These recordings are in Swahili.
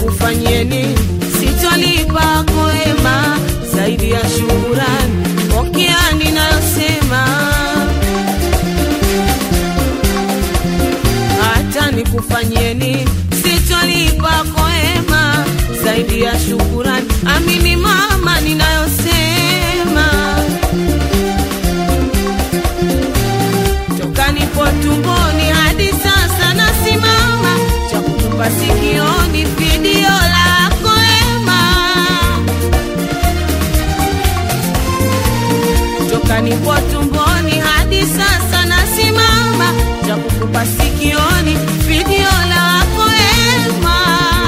nikufanyieni, sitolipa koema zaidi ya shukurani. Pokea ninayosema, hata nikufanyieni, sitolipa koema zaidi ya shukurani. Amini mama ninayosema, toka nipo tumboni hadi sasa nasimama, cha kutupa sikioni video lako ema toka nipo tumboni hadi sasa nasimama, cha kukupa sikioni video lako ema.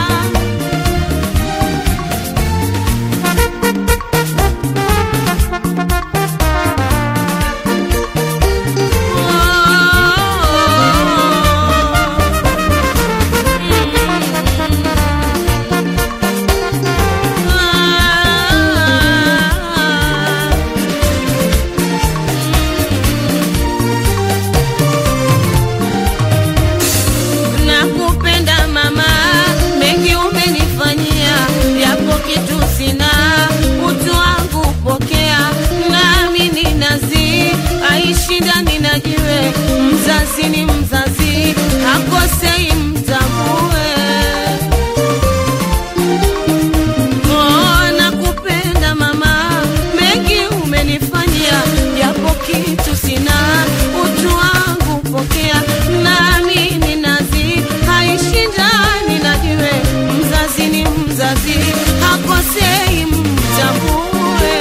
Nakupenda mama, mengi umenifanyia, yapo kitu sina, utu wangu pokea, nami ni nazi, aishi ndani na jiwe, mzazi ni mzazi, hakosei mtambue. Oh, nakupenda mama, mengi umenifanyia, japo kitu sina, utu wangu pokea, nami ni nazi, haishi ndani na jiwe, mzazi ni mzazi, hakosei mtambue.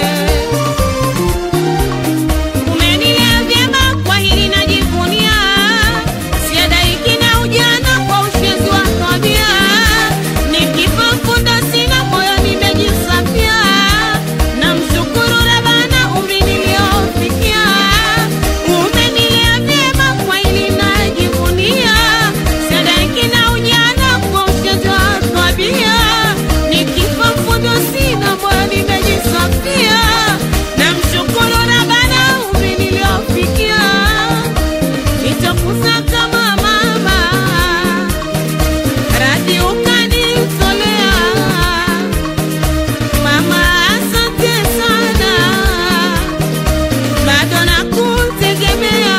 Umenilea vyema, kwa hili najivunia, siadaiki na ujana kwa ushenzi wa tabia, nikifa mfunda sina moyo nimejisafia, namshukuru Rabbana umri niliofikia. Umenilea vyema, kwa hili najivunia, siadaiki na ujana kwa ushenzi wa tabia, nikifa mfunda sina moyo nimejisafia, namshukuru Rabbana umri niliofikia nitakusaka mama, radhi ukanitolea mama, asante sana, bado nakutegemea,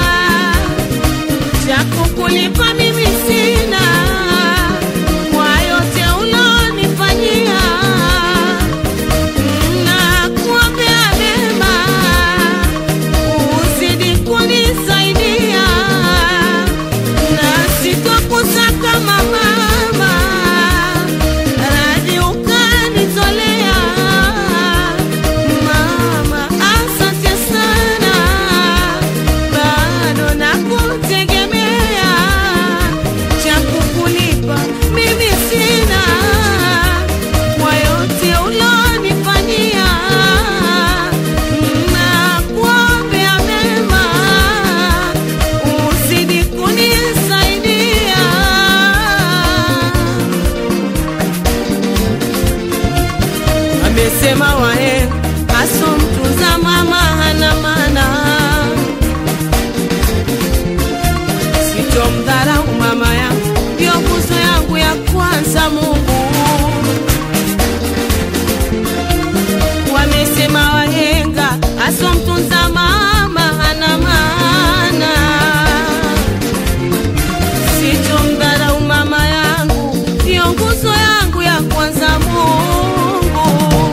cha kukulipa mimi sina kwa yote ulonifanyia, nakuombea mema uzidi kunisaidia na sitokusaka mama, radhi ukanitolea mama, asante sana, bado nakutegemea, cha kukulipa mimi sina kwa yote ulonifanyia, nakuombea mema, uzidi kunisaidia. Amesema wahe aso mtunza mama hana maana, sitomdharau mama yangu, ndio nguzo yangu ya kwanza Mungu wamesema wahenga aso mtunza mama hana maana. Sitomdharau mama yangu, ndiyo nguzo yangu ya kwanza Mungu.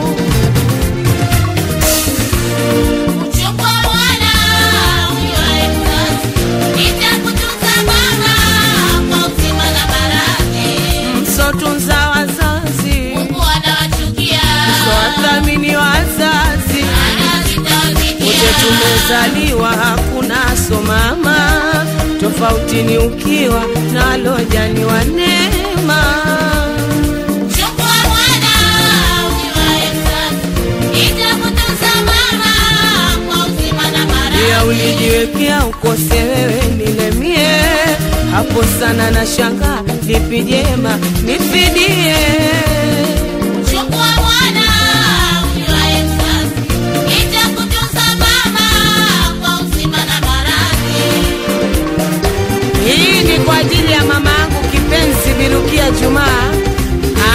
Uchukua mwana unywae mzazi, nitakutunza mama kwa uzima na baraka. Msotunza wazazi, Mungu anawachukia, swathamini wazazi, anazitawazikia. wote tumezaliwa hakuna so mama, tofauti ni ukiwa nalojaliwa neema. Chukua mwana unywae mzazi, nitakutunza mama kwa uzima na baraka. ya ulijiwekea ukose wewe nilemie hapo sana na shanga lipi jema nifidie Chukua mwana unywae mzazi, nitakutunza mama kwa uzima na baraka. hii ni kwa ajili ya mama yangu kipenzi Birukia Jumaa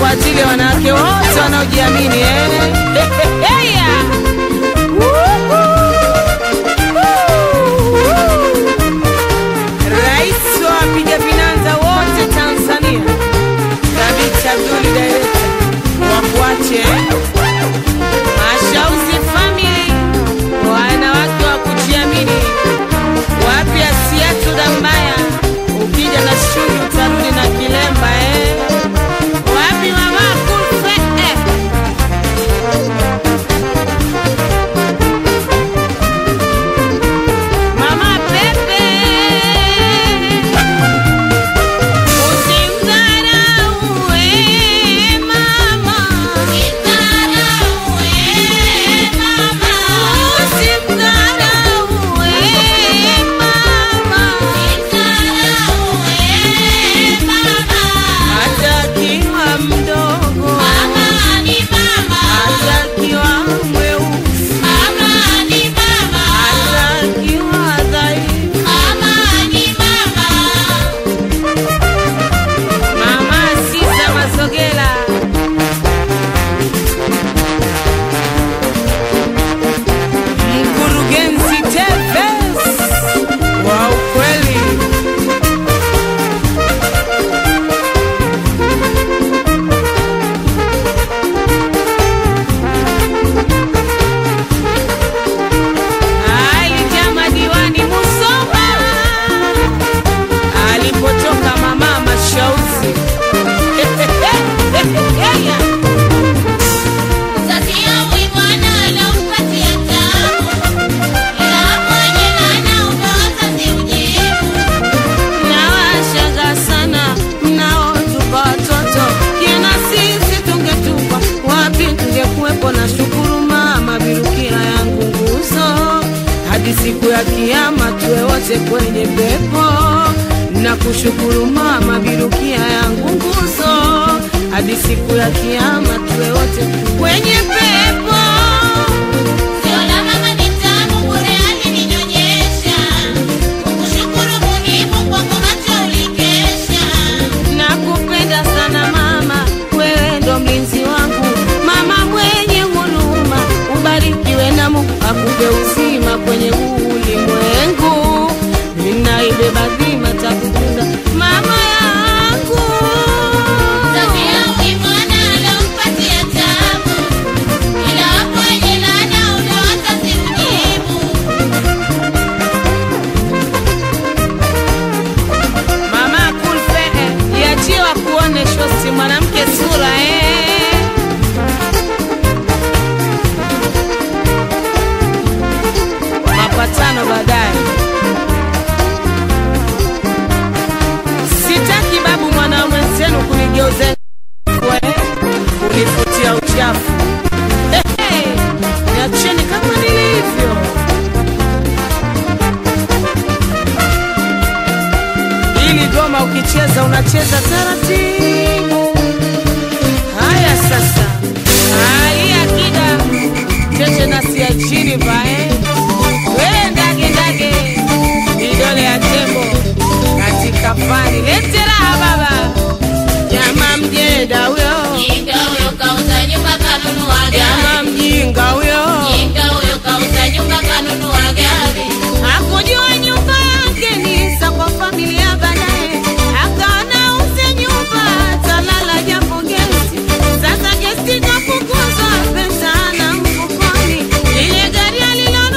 kwa ajili ya wanawake wote wanaojiamini eh. Heya! Rais wa wapiga vinanda wote Tanzania, Thabit Abdul Director, wakuache Mashauzi Family, wanawake wa kujiamini, wapi Asiatu Dambaya, ukija na shuni utarudi na kilemba eh. Wapi mama Kulfe eh. Mama Pepe Usimdharau eh, mama Usimdharau eh, mama Hata akiwa mdogo Hata akiwa mweusi Hata akiwa dhaifu Mama Sisa Masogela Mkurugenzi Tevez wa ukweli Alijama diwani Musoma alipotoka mama Mashauzi Nawashangaa sana mnaotupa watoto, kina sisi tungetupwa wapi? Tungekuwepo na shukuru mama, birukia yangu nguzo, hadi siku ya kiyama tuwe wote kwenye pepo. Na kushukuru mama, birukia yangu nguzo, hadi siku ya kiyama tuwe wote kwenye pepo. Nakupenda sana mama, wewe ndo mlinzi wangu, mama mwenye huruma, ubarikiwe na Mungu akupe uzima kwenye huu ulimwengu. Ninaibeba dhima takukunda mama yangu. Mama Kulfe, iachiwa kuone shosi mwanamke sura eh. Mapatano baadaye. Sitaki babu mwana mwenzenu kunigeuza we, kunifutia uchafu. Hey, niacheni kama nilivyo. Ili goma ukicheza unacheza taratibu. Haya sasa, hali akida cheche na sia chini bae, we ndage ndage, vidole ya tembo katika fani, lete raha baba, jama mjeda huyo, jama mjinga huyo, hakujua nyumba yake ni za kwa familia baadaye, akaona uze nyumba talala japo gesi. Sasa gesi kafukuzwa, pesa na mfukoni, lile gari alilo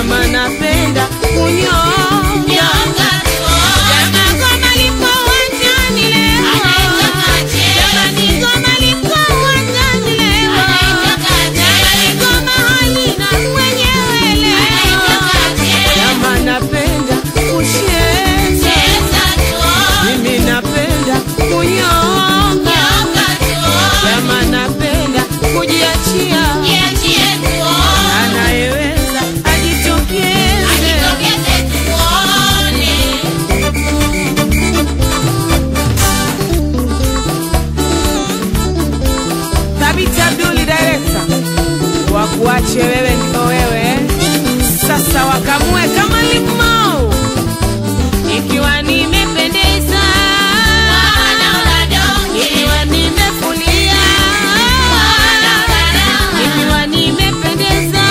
Jama napenda kunyonya nyonga tuone Jama ngoma liko uwanjani leo anaitaka cheze Jamani ngoma liko uwanjani leo anaitaka Jamani cheze ngoma halina mwenyewe leo anaitaka cheze Jama napenda kucheza cheza tuone Mimi napenda kunyonga nyonga tuone Jama napenda kujiachia jiachie tuone Anayeweza ajitokeze ajitokeze tuone Thabiti Abduli director wakuache wewe ndio wewe sasa wakamue kama limau ikiwa nimependeza wanaona donge ikiwa nimefulia wanaona raha ikiwa nimependeza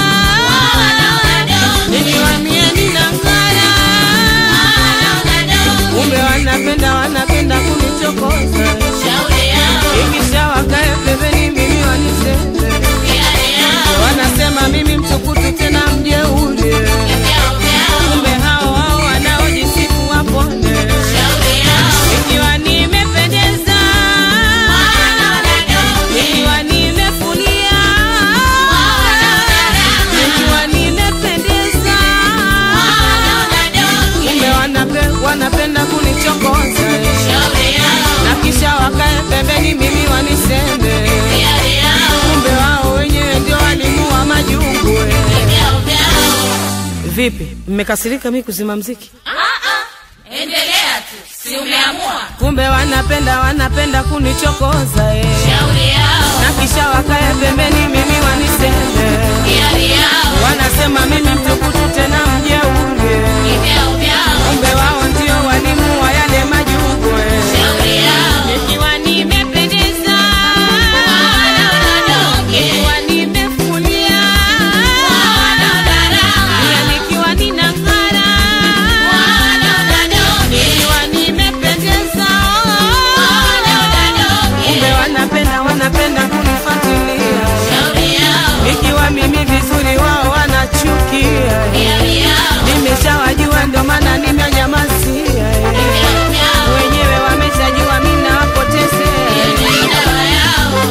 wanaona donge ikiwa mie ninang'ara wanaona donge kumbe wanapenda wanapenda kunichokoza shauri yao ikisha wakae pembeni mimi waniseme hiari yao wanasema mimi mtukutu tena mjeuri vyao vyao kumbe hao hao wanaojisifu wapone shauri yao ikiwa nimependeza wanaona donge ikiwa nimefulia wanaona raha ikiwa nimependeza wanaona donge kumbe wanape, wanapenda kunichokoza shauri yao na kisha wakae pembeni mimi waniseme hiari yao kumbe wao wenyewe ndio walimu wa majungu vyao vyao vipi mmekasirika mi kuzima mziki Ah, ah, endelea tu si umeamua kumbe wanapenda wanapenda kunichokoza eh. shauri yao na kisha wakae pembeni mimi waniseme hiari yao wanasema mimi mtukutu tena mjeuri vyao vyao kumbe wao ndio walimu wa yale majungu eh. shauri yao nikiwa nimependeza wanaona donge nikiwa nimefulia wanaona raha pia nikiwa ninang'ara wanaona donge nikiwa nimependeza wanaona donge kumbe wanapenda wanapenda kunifuatilia shauri yao ikiwa mimi vizuri wao wanachukia hiari yao nimeshawajua ndo maana nimenyamasia vyao vyao wenyewe wameshajua mi nawapotezea ni dawa yao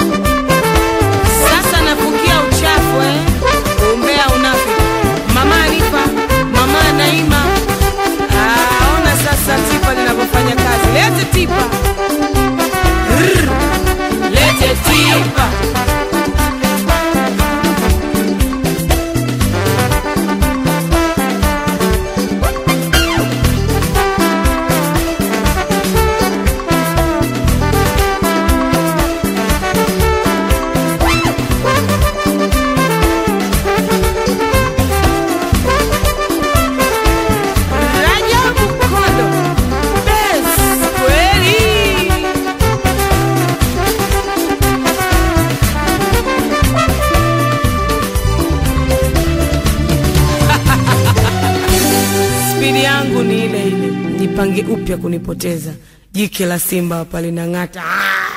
sasa nafukia uchafu eh. umbea unafiki mama alifa mama naima Ah, ona sasa tipa linavyofanya kazi lete tipa Rrr. lete tipa Rajabu Kondo Bes kweli spidi yangu ni ile ile, jipange upya kunipoteza. Jike la simba hapa linang'ata. Ah!